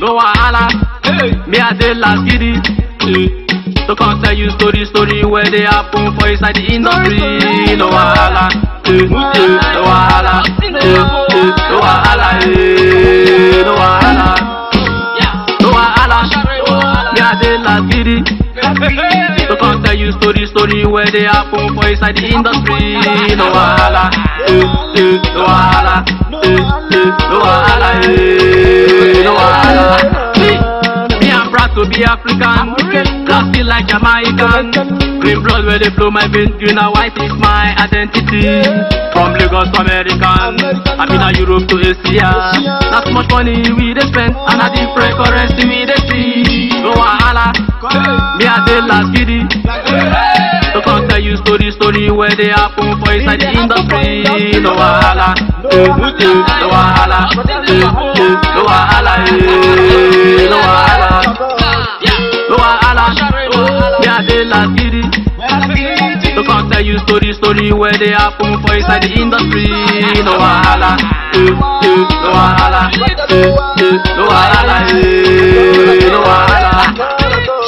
no wahala. Me I dey last giddy. To come tell you story, story where they happen for inside the industry. No wahala, eh, eh, no wahala, eh, eh, no wahala, eh, no wahala, no wahala. Me I dey last giddy. To come tell you story, story where they happen for inside the industry. No wahala, eh, eh, no wahala, eh, eh, no wahala, eh, no wahala. See, Me I'm proud to be African, black feel like Jamaican. Green blood where they flow my veins, green and white is my identity. From Lagos to American, I mean a Europe to Asia. Not much money we dey spend, and a different currency we dey see. No wahala, me I dey last giddy. To come tell you story, story where they happen for inside the industry. No wahala, eh, eh, no wahala, eh, eh, no wahala, eh, no wahala, no wahala. Me I dey last giddy. To come tell you story, story where they happen for inside the industry. No wahala, eh, eh, no wahala, eh, eh, no wahala, eh, no wahala.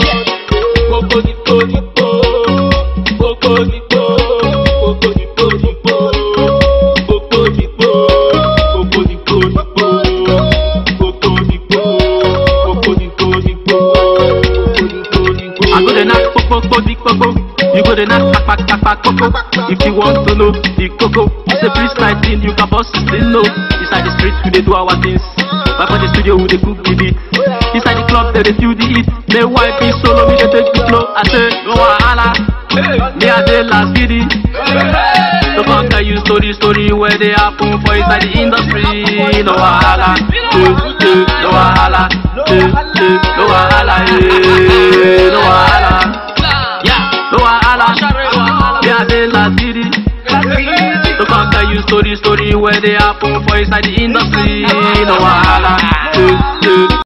I go the knock, pok pok pok, big popo. You go the knock, pak pak pak pak, popo. If you want to know the coco, it's a freestyle thing. You can boss it, still know. Inside the street, we dey do our things. Back for the studio, we dey cook the beat. Inside the club, they dey feel the heat. They wipe it solo, we dey take the flow. I say, no wahala. Me I dey last giddy. To come tell you story, story where they happen for inside the industry. No wahala, eh, eh, no wahala, eh, eh, no wahala, eh, no wahala, yeah, no wahala. Me I dey last giddy. To come tell you story, story where they happen for inside the industry. No wahala, eh, eh.